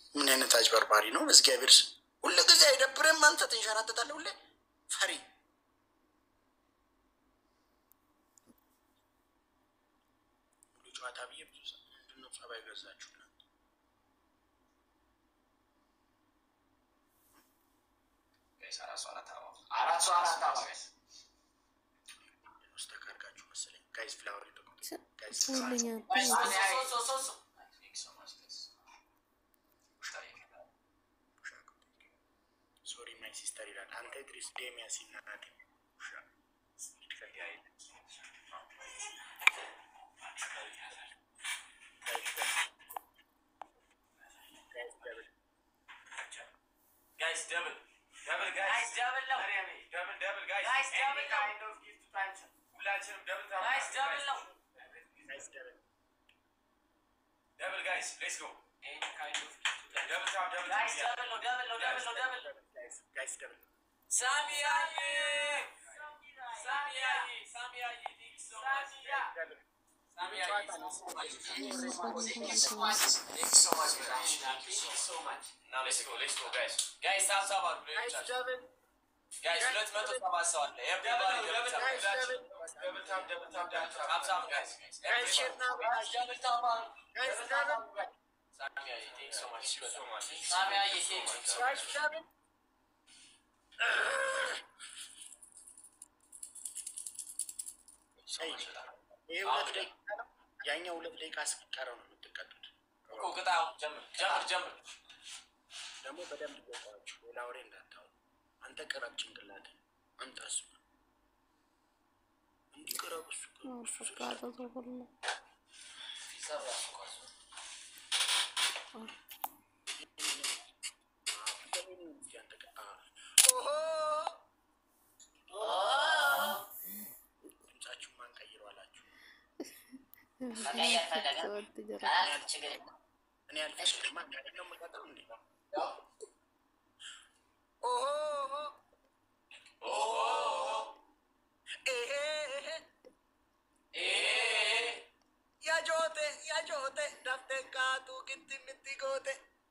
ምን አይነት አጭበርባሪ ነው? በእግዚአብሔር ስም ሁሉ ጊዜ አይደብርም? አንተ ትንሸራተታለህ ሁሌ ፈሪ። ሙሉ ጨዋታ ብዬ ብዙ ሰ- ምንድን ነው ጸባይ ገዛችሁ እናንተ? አራት ሰው አራት አባ ጋይስ ውስጥ ተካርጋችሁ መሰለኝ። ጋይስ ፍላወር ይጠቁት ጋይስ ሁለኛ ሶሪ ማይ ሲስተር ይላል። አንተ ድሪስ ዴሚያስ ይናናት ውሻ ጋይስ ደብል ደብል ጋይስ ደብል ነው ደብል ደብል ጋይስ ደብል ነው ሁላችንም ደብል ጋይስ ደብል ነው ደብል ጋይስ ሌትስ ጎ ደብል ታፕ ደብል ጋይስ ደብል ነው ደብል ነው ደብል ነው ደብል ጋይስ ደብል ሳሚያዬ ሳሚያዬ ሳሚያዬ ሳሚያ ይሄ ሁለት ደቂቃ ነው። ያኛው ሁለት ደቂቃ እስኪቀረው ነው የምትቀጡት። ደግሞ በደንብ ገባችሁ። ሌላ ወሬ እንዳታወሩ። አንተ ቅረብ ጭንቅላት አንተ እሱ እንዲቅረብ እሱ እሱ ፈቃደ ሁሉ ድምጻችሁ ማን ቀይሮ አላችሁ? መቀየር ፈለገ ቀላል ችግር የለም። እኔ አልፈልግም። ማን ነው የምቀጥለው እንዴ? ያጆቴ ያጆቴ ዳፍቴ ካቱ ግንቲ ምቲ ጎቴ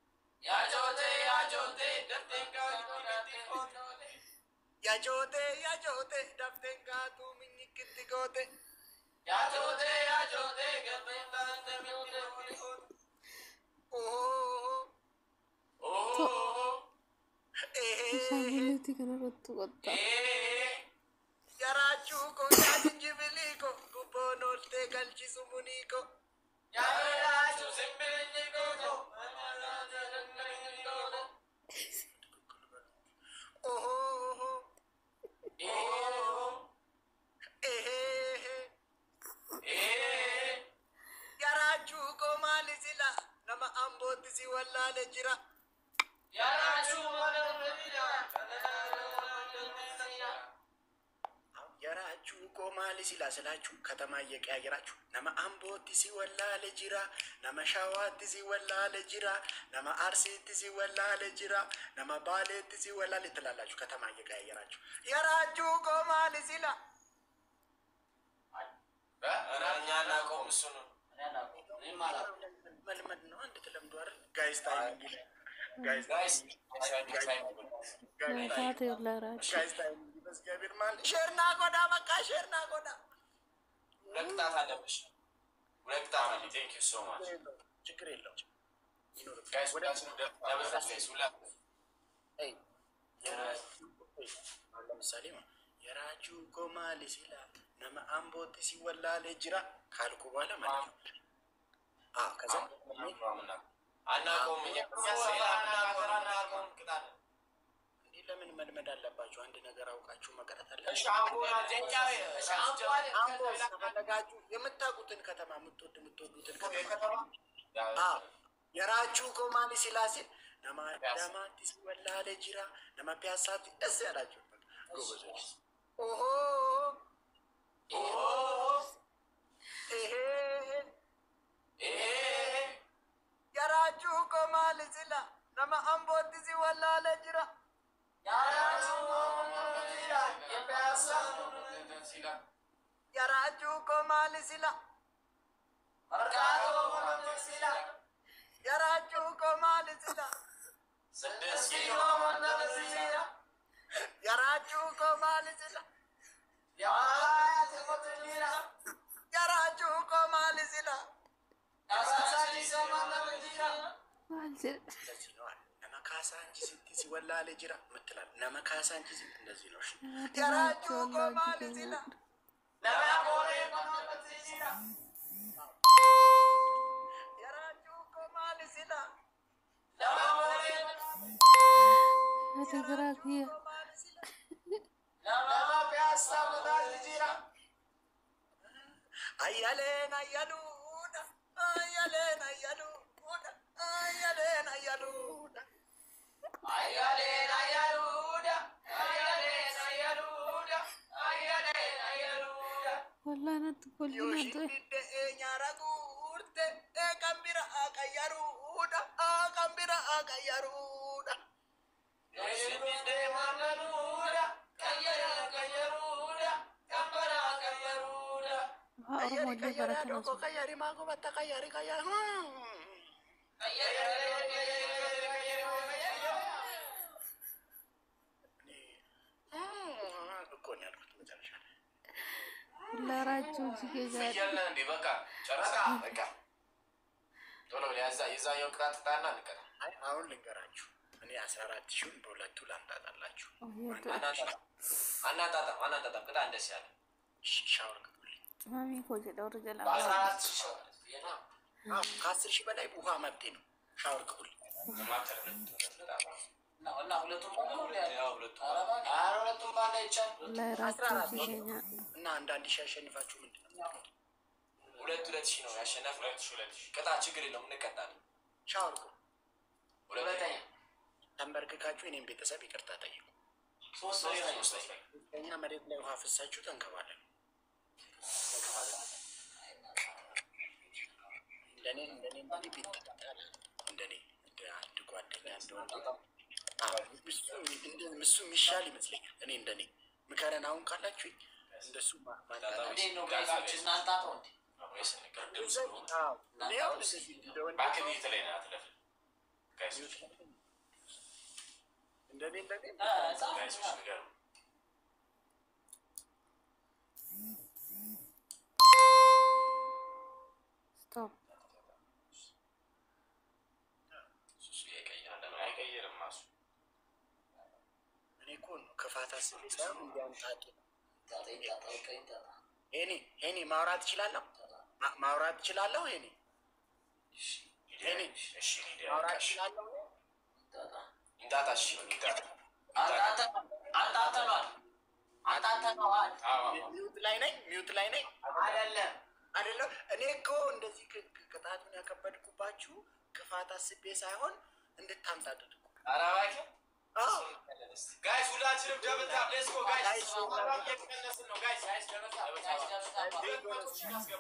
ያጆቴ ያጆቴ ዳፍቴ ካቱ ምኝ ግንቲ ጎቴ Isaanillee kanarratti qotta. Yaraachuu koo yaa jinjibilii koo gubboon ooltee galchisu munii koo. Yaraachuu koo maali sila nama ambootti si wallaale jira. Yaraachuu koo maali sila silaችሁ ከተማ እየቀያየራችሁ nama ambootti si wallaale jira nama shawaatti si wallaale jira nama arsiitti si wallaale jira nama baaleetti si wallaale ትላላችሁ ከተማ እየቀያየራችሁ yaraachuu koo maali sila መልመድ ነው። አንድ ተለምዶ አይደል ጋይስ ታይሚንግ ይላል። ጋይስ Taate olaaraati. ጋይስ ታይሚንግ በእግዚአብሔር ማለት ሼርና ጎዳ በቃ ሼርና ጎዳ ችግር የለውም። አይ አሁን ለምሳሌ ማለት የራችሁ ኮማሊ ሲላ ነመ አምቦቲ ሲወላሌ ጅራ ካልኩ በኋላ ማለት ነው። አዎ ከዛ እንዲህ ለምን መልመድ አለባችሁ? አንድ ነገር አውቃችሁ መቅረት አለባችሁ። አምቦ ከፈለጋችሁ የምታውቁትን ከተማ የምትወድ የምትወዱትን ከተማ አዎ የራችሁ ኮማሊ ሲላ ሲል ነማ ዳማቲ ሲወላሌ ጅራ ነማ ፒያሳቲ ደስ ያላችሁ ጎበዞች ኦሆ ይሄ Yaraachuu koo maali sila nama ambootti si wallaale jira. Yaraachuu koo maali sila. Yaraachuu koo maali sila እንደዚህ ነው አለ። ነመካሳ እንጂ ሲቲ ሲወላለ ጅራ ምትላል ነመካሳ እንጂ ሲቲ እንደዚህ ነው። እሺ ያራጁ ቆማል ሲላ ያራጁ ቆማል ሲላ Fotografia. ቆማል ሲላ አያሌን አያሉዳ አያሌን አያሉዳ አያሌን አያሉዳ Wallahi natti kolli natti. Yoshidde nyaara guurte kan bira akayyaruudha kan bira akayyaruudha. Haa Oromoo illee baratan Tokko osoo. kayyari maa gobatta kayyari kayyari. እኮ ነው ያልኩት መጨረሻ ላይ። Laaraachuu si keessaa ፍየል እንዴ በቃ ጨረሳ በቃ ቶሎ ብለህ ያዛ የዛኛው ቅጣት ጣና እንቀጣ አይ አሁን ልንገራችሁ እኔ አስራ አራት ሺውን በሁለቱ ላምጣጣላችሁ። አናጣጣም አናጣጣም አናጣጣም ቅጣ እንደስ ያለ ሽ- ሻወር ግቡልኝ። Maamii koo jedha warra jalaa. በአስራ አራት ሺህ ሰው ማለት ፍየል ነው። አዎ፣ ከአስር ሺህ በላይ ውሃ መብቴ ነው። ሻወር ግቡልኝ። ማተር ነው። እና ሁለቱም ሁሉ ያው ሁለቱም ኧረ ሁለቱም ባንድ አይቻልም። Laaraachuu si keenya. እና አንዳንድ ሺህ ያሸንፋችሁ ምንድን ነው የምትሉት? ሁለት ሁለት ሺህ ነው ያሸነፍ ሁለት ሺህ ሁለት ሺህ ቅጣ ችግር የለውም እንቀጣለን። ሻወር ግቡ። ሁለተኛ ተንበርክካችሁ እኔም ቤተሰብ ይቅርታ ጠይቁ። ሶስት ሶስተኛ ሶስተኛ ሶስተኛ እኛ መሬት ላይ ውሃ ፍሳችሁ ተንከባለን። እንደኔ እንደኔ እንግዲህ ቢጠጣል እንደኔ እንደ አንድ ጓደኛ እንደሆነ አዎ፣ እሱ እንደ- እሱ የሚሻል ይመስለኛል። እኔ እንደኔ ምከረን አሁን ካላችሁ እንደሱ ማ- ማጣጣም እንዴት ነው ጋይሶች እናንተ አቶ እንዴ ወይስ እንቀር ድምፅ ነው አዎ፣ እኔ አሁን እንደዚህ እንደ ወንድ ባክ ቤት ላይ ነው አትለፍ ጋይሶች እንደኔ እንደኔ እ ህፃን ጋይሶች ንገሩ Stop. እሱ ይቀይራል አይቀይርም እሱ እኔ እኮ ነው ክፋት አስቤ ሳይሆን እንዲያምጣጡ ታጠኝ ታጠኝ ቀኝ ታጣ ሄኒ ሄኒ ማውራት እችላለሁ ማ- ማውራት እችላለሁ ሄኒ ሄኒ እሺ ማውራት እችላለሁ ታጣ እንጣጣ እሺ እንጣጣ አንተ አንተ አንተ ነው አንተ አንተ ነው ሚዩት ላይ ነኝ ሚዩት ላይ ነኝ አይደለም አይደለም እኔ እኮ እንደዚህ ቅ- ቅ- ቅጣቱን ያከበድኩባችሁ ክፋት አስቤ ሳይሆን እንድታምጣጡት እኮ ኧረ እባክህ አዎ ጋይስ ሁላችንም ደብል ታፕ ሌትስ ጎ ጋይስ ጋይስ፣ እየቀነስን ነው ጋይስ ጋይስ ደብል ታፕ ጋይስ ደብል ታፕ። ሁለት መቶ ሺህ እናስገባ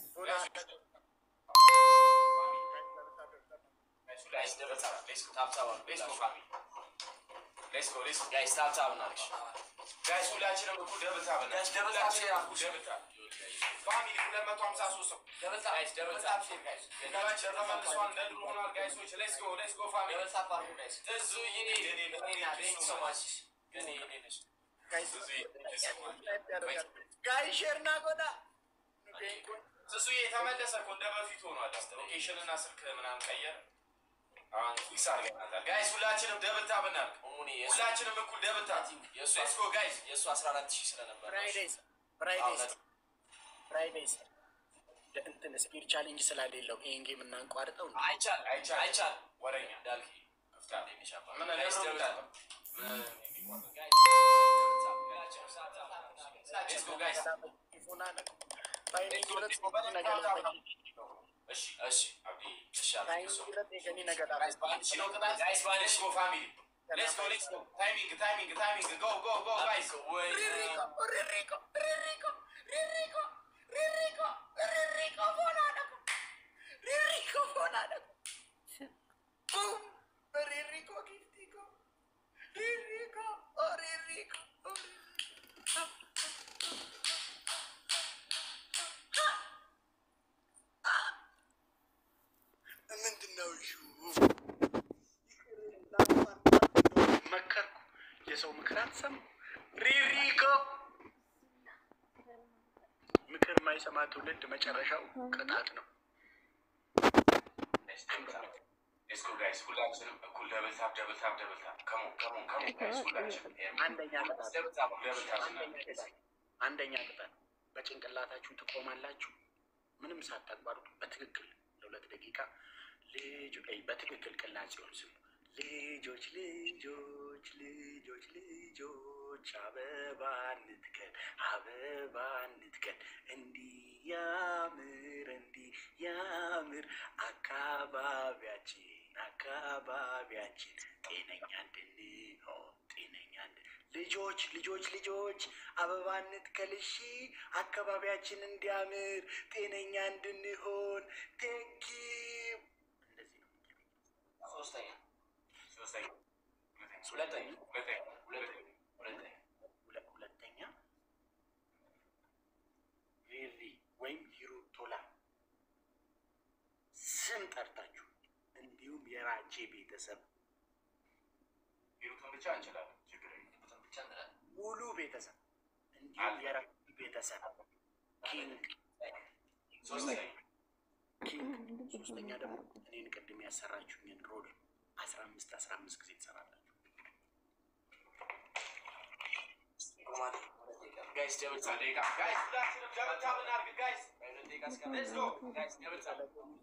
ጋይስ ደብል ታፕ ሌትስ ጎ ታፕ ታፕ ሌትስ ጎ ፋሚሊ ሌትስ ጎ ሌትስ ጎ ጋይስ ታፕ ታፕ እናድርግ ጋይስ ሁላችንም እኩል ደብል ታፕ ጋይስ ደብል ታፕ ሼር አድርጉ ደብል ታፕ ፋሚሊ ሁለት መቶ ሀምሳ ሶስት ሰው ደብል ታፕ ጋይስ ደብል ታፕ ሼር ጋይስ ገንዘባችን ተመልሷል እንደ ድሮ ሆኗል ጋይሶች ሌትስ ጎ ሌትስ ጎ ፋሚሊ ደብል ታፕ አድርጉ ጋይስ ትዙዬ እኔ ቴንክ ዩ ሶ ማች እኔ እኔ ነሽ ጋይ ሼርና ጎዳ ስሱዬ የተመለሰ እኮ እንደ በፊት ሆኗል። ሎኬሽን እና ስልክ ምናምን ቀየር። አሁን ፊክስ አድርገናታል። ጋይስ ሁላችንም ደብል ታብ እናድርግ። ሁላችንም እኩል ደብል ታብ። ሌትስ ጎ ጋይስ። የእሱ አስራ አራት ሺህ ስለነበር ፍራይዴይስ ፍራይዴይስ ፍራይዴይስ እንትን ስፒድ ቻሌንጅ ስላሌለው ይሄን ጌም እናንቋርጠው እንዴ? አይቻል አይቻል አይቻል ወረኛ እንዳልክ ክፍታ ምን ጋይስ ደብል ታብ ሌትስ ጎ ጋይስ። ፎን አለ ታይሚንግ ሁለት ነገር እሺ እሺ አብዲ እሺ አብዲ ታይሚንግ ሁለት የገኒ ነገር አለ ጋይስ በአንድ ሺህ ነው ቅጣት። ጋይስ በአንድ ሺህ ጎ ፋሚሊ ሌትስ ጎ ሌትስ ጎ ታይሚንግ ታይሚንግ ታይሚንግ ጎ ጎ ጎ ጋይስ ወይ ሪሪኮ ሪሪኮ ሪሪኮ ሪሪኮ ሪሪኮ ሪሪኮ ፎን አለ ሪሪኮ ፎን አለ ቡም ሪሪኮ ጊፍቲኮ ሪሪኮ ሪሪኮ ምንድን ነው መከርኩ። የሰው ምክር አትሰሙ። ሪሪኮ ምክር የማይሰማ ትውልድ መጨረሻው ቅጣት ነው። ሌትስ ጎ ጋይስ ሁላችንም እኩል ደብል ታፕ ደብል ታፕ ደብል ታፕ ከሞን ከሞን ከሞን ጋይስ ሁላችንም አንደኛ ቅጣት ደብል ታፕ ደብል ታፕ አንደኛ ቅጣት አንደኛ ቅጣት በጭንቅላታችሁ ትቆማላችሁ። ምንም ሳታቋርጡ በትክክል ለሁለት ደቂቃ ልጆ ይ በትክክል ቅላጼውን ስሙ። ልጆች ልጆች ልጆች ልጆች አበባ እንትከል አበባ እንትከል እንዲህ ያምር እንዲህ ያምር አካባቢያችን አካባቢያችን ጤነኛ እንድንሆን ጤነኛ እንድን ልጆች ልጆች ልጆች አበባ እንትከል እሺ አካባቢያችን እንዲያምር ጤነኛ እንድንሆን ቴንኪው እንደዚህ ነው። ሶስተኛ ሶስተኛ ሁለተኛ ሁለተኛ ሁለተኛ ሁለተኛ ሁለ- ሁለተኛ ሪሪ ወይም ሂሩቶላ ስም ጠርታችሁ እንዲሁም የራጄ ቤተሰብ ሂሩትን ብቻ እንችላለን ችግር የለም ሂሩትን ብቻ እንላለን። ሙሉ ቤተሰብ እንዲሁም የራጄ ቤተሰብ ኪንግ ሶስተኛ ኪንግ ሶስተኛ ደግሞ እኔን ቅድም ያሰራችሁኝን ሮል አስራ አምስት አስራ አምስት ጊዜ ትሰራላችሁ። ሮማን ሁለት ደቂቃ ጋይስ ደብል ታፕ ደቂቃ ጋይስ ሁላችንም ደብል ታፕ እናድርግ ጋይስ ሁለት ደቂቃ እስከ ሌትስ ጎ ጋይስ ደብል ታፕ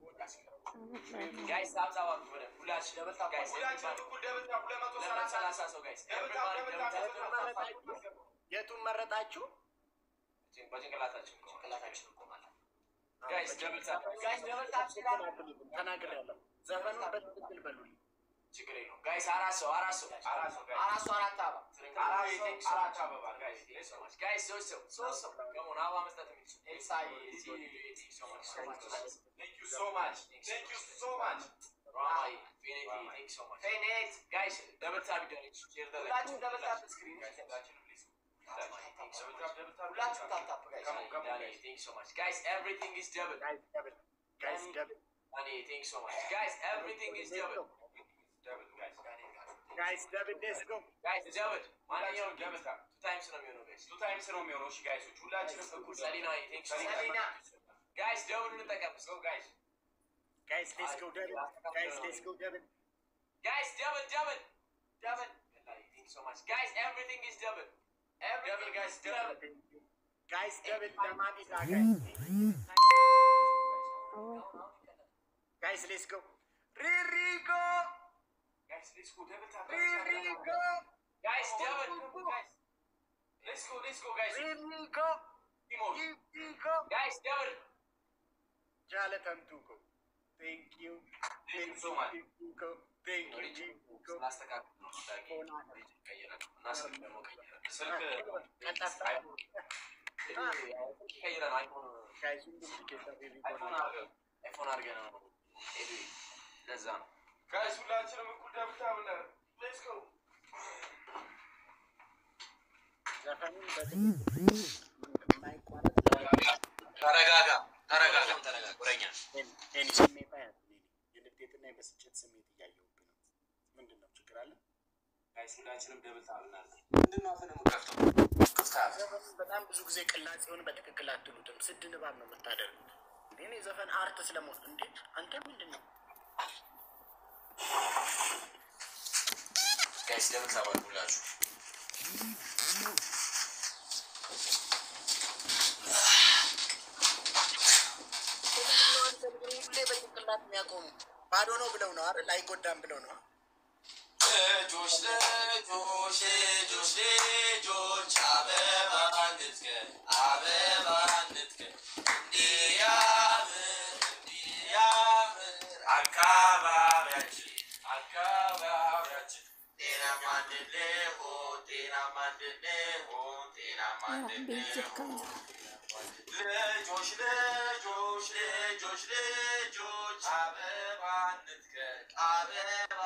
ጋይስ ታፕ ታፕ አድርጉ በደንብ ሁላችን ደብል ታፕ ጋይስ ሁላችንም እኩል ደብል ታፕ ሁለት መቶ ሰላሳ ሰላሳ ሰው ጋይስ ደብል ታፕ ደብል ታፕ ደብል ታፕ የቱን መረጣችሁ? በጭንቅላታችን ጭንቅላታችን እንቆማለን። ጋይስ ደብል ታፕ ጋይስ ደብል ታፕ ተናግሬያለሁ። ዘፈኑን በትክክል በሉልኝ። ችግር የለውም ጋይስ አራት ሰው አራት ሰው አራት ሰው ጋይስ አራት ሰው አራት አበባ አራት ሰው አራት አበባ ጋይስ ሌትስ ጎ ጋይስ ሶስት ሰው ሶስት ሰው ከሞን አበባ መስጠት የሚችል ኤልሳይ Thank you so much. Thank you so much. ራማይ ፌኔቲ ቴንክ ሶ ማች ፌኔት ጋይስ ደብል ታፕ ይደረግ። ሼር ደ ሁላችሁም ደብል ታፕ ስክሪን ሁላችንም ፕሊዝ። ሁላችሁም ደብል ታፕ ሁላችሁም ታፕ ታፕ ጋይስ Come on, come on, guys. ቴንክ ሶ ማች Guys, everything is double. ጋይስ ደብል ጋይስ ደብል ዳኒ ቴንክ ሶ ማች Guys, everything is double. Double, guys. ጋይስ ደብል ሌትስ ጎ Guys, double. ማንኛውም double tap. ቱ ታይምስ ነው የሚሆነው ጋይስ Two times ነው የሚሆነው። እሺ ጋይሶች ሁላችንም እኩል ሰሊና ቴንክ ሶ ማች ሰሊና ጋይስ ደብል እንጠቀም። Go guys. ጋይስ ሌትስ ጎ ደብል ጋይስ ሌትስ ጎ ደብል Guys, double, double. ዳቨን ቴንክ ሶ ማች Guys, everything is double. Double, guys, double. ጋይስ ደብል ለማዲዳ ጋይስ ጋይስ ሌትስ ጎ ሪሪጎ Guys, let's go. Double tap. ሪሪጎ Guys, double. Guys. Let's go, let's go, guys. ሪሪጎ Timon. ሪሪጎ Guys, double. ጃለተንቱኮ ቴንክ ዩ Thank you so much. ቴንክ ዩ ስላስተካክል ነው ዳጊ ቀይረን እና ስልክ ደግሞ ቀይረን ስልክ ቀጠፋ ቀይረን አይፎን ጋይስ ሁሉም ሊገዛ ሪሪጎ አይፎን አድርገን አይፎን አድርገን ነው ሄዱ ለዛ ነው Guys, ሁላችንም እኩል double tap እናድርግ. Let's go. ዘፈኑን በትክክል የማይቋረጥ ተረጋጋ ተረጋጋ ተረጋጋ ቁረኛ እኔ ስሜት አያት የንዴትና የብስጭት ስሜት እያየሁብህ ነው። ምንድን ነው ችግር አለ? Guys, ሁላችንም double tap እናድርግ። ምንድን ነው አፍን የምከፍተው ክፍታት ዘፈኑን በጣም ብዙ ጊዜ ቅላጼውን በትክክል አትሉትም። ስድ ንባብ ነው የምታደርጉት። እኔ ዘፈን አርት ስለመሆን እንዴ አንተ ምንድን ነው ጋይስ ደብል ታባል ሁላችሁ ምንድነው አንተ ሁሌ በጭንቅላት የሚያቆሙ ባዶ ነው ብለው ነው አይደል? አይጎዳም ብለው ነው። ልጆች ልጆች ልጆች ልጆች አበባ እንትከል አበባ እንትከል እንዲያምር እንዲያምር አካባቢያችን አካባቢያችን ጤናማ እንድንሆን ጤናማ እንድንሆን ጤናማ እንድንሆን ልጆች ልጆች ልጆች ልጆች አበባ እንትከል አበባ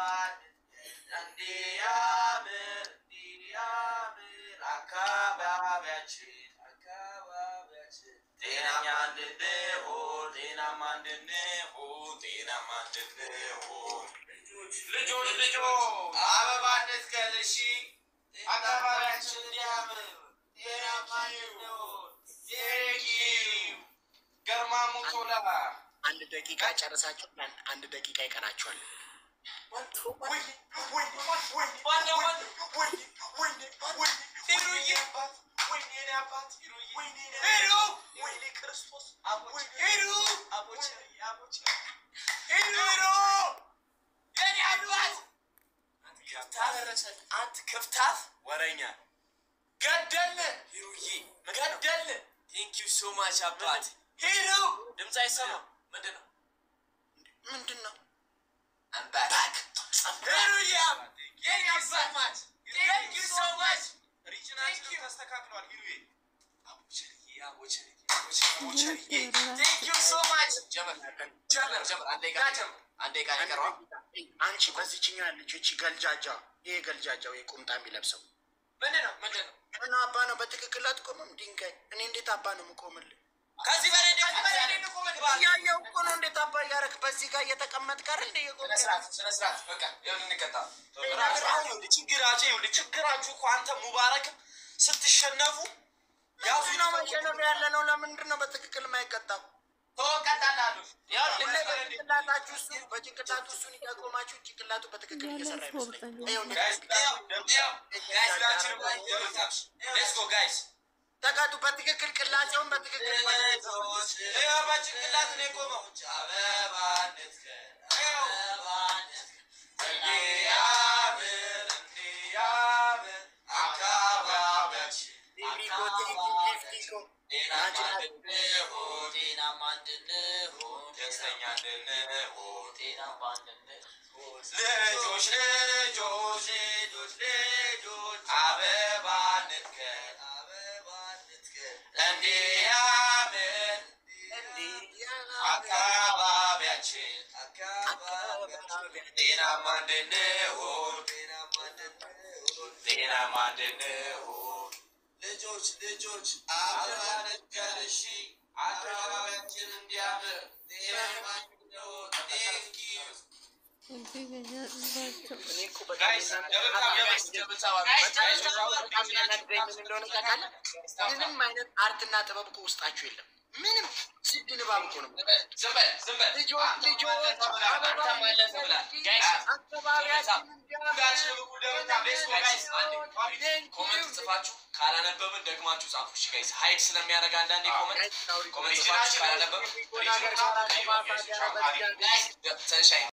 እንዲያምር እንዲያምር አካባቢያችን አካባቢያችን ጤናማ እንድንሆን ጤናማ እንድንሆን ጤናማ እንድንሆን ልጆች ልጆች አበባ እንትከል እሺ አካባቢያችን እንዲያምር ጤናማ እንድንሆን ቴንኪው ገርማ ሙቶላ አንድ ደቂቃ ጨርሳችሁ አንድ- አንድ ደቂቃ ይቀራችኋል። አንተ ክፍታፍ ወረኛ ገደል ሂሩዬ ገደል ቴንክ ዩ ሶ ማች አባት ሂሩ ድምፅ አይሰማም ምንድን ነው ምንድን ነው? I'm back. ሂሩዬ ቴንክ ዩ ሶ ማች ቴንክ ዩ ሶ ማች ሪጅናችን ተስተካክሏል ሂሩዬ አቦቸርዬ አቦቸርዬ አቦቸርዬ ቴንክ ዩ ሶ ማች ጀመር ጀመር ጀመር አንዴ ጋ ጀመር አንዴ ጋ ይቀረዋል አንቺ በዚችኛ ያለችው እቺ ገልጃጃ፣ ይሄ ገልጃጃው ይሄ ቁምጣ የሚለብሰው ምንድን ነው ምንድን ነው እና አባ ነው በትክክል አትቆምም? ድንጋይ እኔ እንዴት አባ ነው የምቆምልህ? ከዚህ በላይ ከዚህ በላይ እንዴት ልቆምልህ እባክህ? እያየሁ እኮ ነው። እንዴት አባ እያደረክ በዚህ ጋር እየተቀመጥክ አይደል እንደ እየቆምክ ስነ ስርዓት ስነ ስርዓት በቃ ይኸውልህ እንቀጣ ችግራችሁ ይኸውልህ ችግራችሁ እኮ አንተ ሙባረክም ስትሸነፉ ያዙ ነው መሸነፍ ያለ ነው። ለምንድን ነው በትክክል የማይቀጣው? ተወቀጣላሉ ሁሌ በጭንቅላታችሁ እሱ በጭንቅላቱ እሱን እያቆማችሁ ጭንቅላቱ በትክክል እየሰራ ይመስለኝ። ይኸው እንደ- ተቀጡ በትክክል ቅላጼውን በትክክል በጭንቅላት ነው የቆመው ሊፍቲኮ ሊፍቲኮ ልጆች ልጆች ልጆች ልጆች አበባ ንትከል አበባ ንትከል እንዲያምር አካባቢያችን ጤናማ እንድንሆን ጤናማ እንድንሆን ልጆች ልጆች አበባ ንትከል እሺ አካባቢያችን እንዲያምር ጤናማ እንድንሆን ቴንክ ዩ እዚህ ገዛ ህዝባቸው ምንም አይነት አርትና ጥበብ እኮ ውስጣችሁ የለም። ምንም ስድ ንባብ እኮ ነው። ልጆች ልጆች ኮመንት ጽፋችሁ ካላነበብን ደግማችሁ ጻፉ። እሺ ጋይስ ሀይድ ስለሚያደርግ አንዳንዴ ኮመንት ኮመንት ጽፋችሁ ካላነበብን ትንሽ